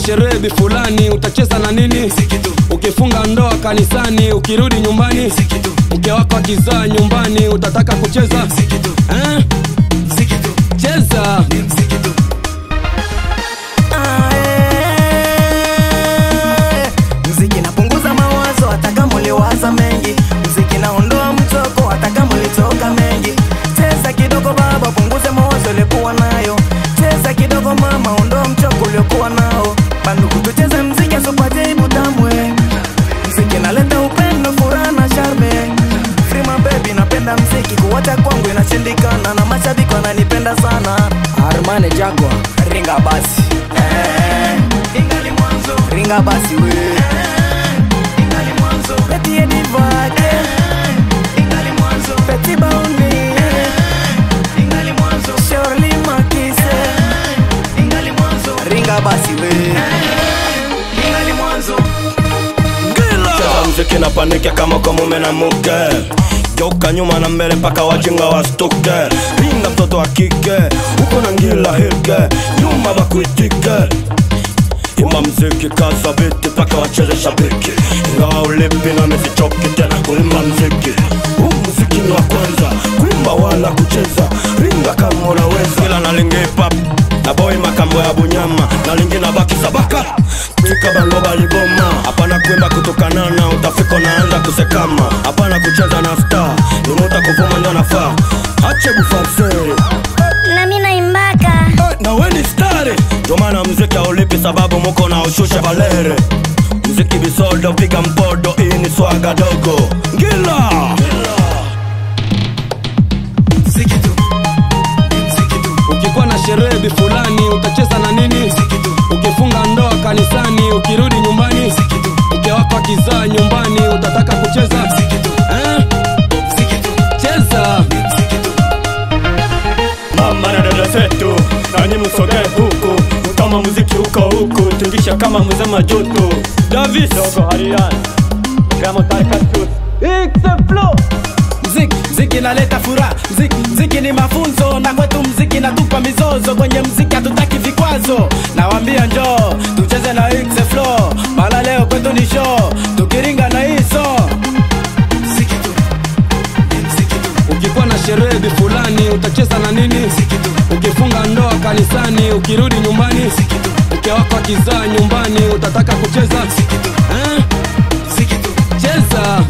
sherehe fulani utacheza na nini ukifunga ndoa kanisani ukirudi nyumbani mke wako akizaa nyumbani utataka kucheza eh? cheza mziki napunguza mawazo hata kama uliwaza mengi mziki naondoa mtoko hata kama ulitoka mengi cheza kidogo baba punguze mawazo uliokuwa nayo cheza kidogo mama ondoa mchoko uliokuwa nao banduku tucheze mziki asopajeibu tamwe mziki naleta upendo furaha na sharme Frima baby napenda mziki kuwacha kwangu inashindikana na mashabiki wananipenda sana Armane Jagwa ringa basi eh, ingali mwanzo ringa basi we ingali mwanzo Betty Edivake ingali mwanzo Betty Bauni ingali mwanzo Shirley Makise ingali mwanzo ringa basi we ingali mwanzo cheza mziki na panike kama kwa mume na mke geuka nyuma na mbele mpaka wajinga wastuke pinga mtoto wa kike huko na ngila hike nyuma bakuitike ima mziki kaza biti mpaka wacheze shabiki ingawa ulipi na misichoki tena kuimba mziki huu mziki ni wa kwanza kuimba wala kucheza ringa kama unaweza ila nalingi pap na boy makambo ya bunyama na lingi na baki sabaka tika bango baliboma hapana kuimba kutukanana utafika naanza kusekama hapana kucheza na star inuta kuvuma ndio nafaa ache bufarse nami naimbaka Eh, na weni stare ndio maana mziki haulipi sababu muko na ushusha valere mziki bisodo piga mpodo hii ni swaga dogo ngila ukikuwa na sherehe fulani utacheza na nini ukifunga ndoa kanisani ukirudi nyumbani mke wako akizaa nyumbani utataka kucheza eh? cheza mama na dada zetu nanyi msogee huku kama muziki huko huku tingisha kama mzee majuto davis dogo harian gramo tarkatus mziki mziki naleta furaha mziki, mziki ni mafunzo na kwetu mziki natupa mizozo kwenye mziki hatutaki vikwazo nawambia njoo tucheze na X flow mala leo kwetu ni show tukiringa na hiso ukikuwa na sherehe fulani utacheza na nini ukifunga ndoa kanisani ukirudi nyumbani mke wako akizaa nyumbani utataka kucheza eh? cheza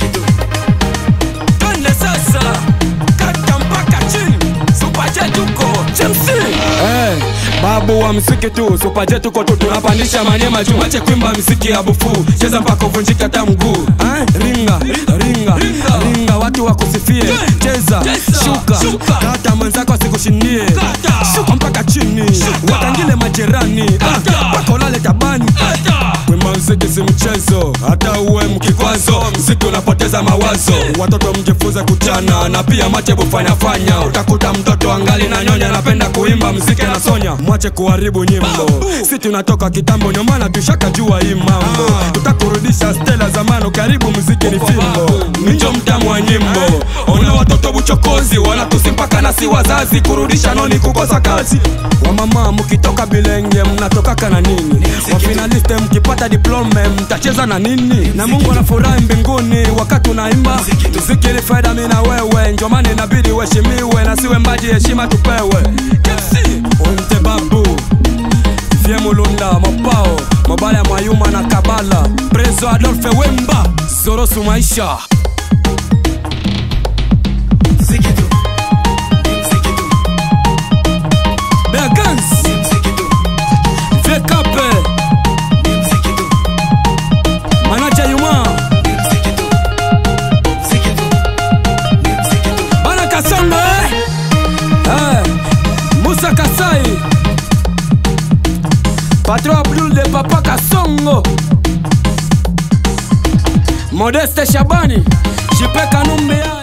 twende sasa kata mpaka chini supachetuko chemsi Eh, babu wa msiki tu supaje tuko tu tunapandisha manyema juu ache kwimba msiki ya bufu cheza mpaka uvunjike hata mguu eh, ringa ringa ringa watu wakusifie cheza shuka kata mwenzako asikushindie shuka mpaka chini watangile majirani Ah, mpaka ulale tabani kwimba mziki si mchezo hata uwe mkikwazo mziki unapoteza mawazo watoto mjifunze kuchana na pia mache bufanyafanya utakuta mtoto angali na nyonya anapenda kuimba mziki anasonya mwache kuharibu nyimbo si tunatoka kitambo nyomana tushaka jua hii mambo tutakurudisha stela zamano karibu mziki ni fimbo minjo mtamu wa nyimbo ona watoto buchokozi wanatusi mpaka nasi wazazi kurudisha noni kukosa kazi wamama mkitoka bilenge mnatokaka na nini wafinaliste mkipata diplome mtacheza na nini na mungu anafurahi mbinguni wakati unaimba mziki ni faida mi na wewe njomani inabidi uheshimiwe na siwe mbaji heshima tupewe onte babu vie mulunda mopao mobala mwayuma na kabala prezo adolfe wemba zorosu maisha Begans Vekape Manaja Yuma Bana Kasongo eh? Eh, Musa Kasai Patron Abdul de Papa Kasongo Modeste Shabani Jipe Kanumbe ya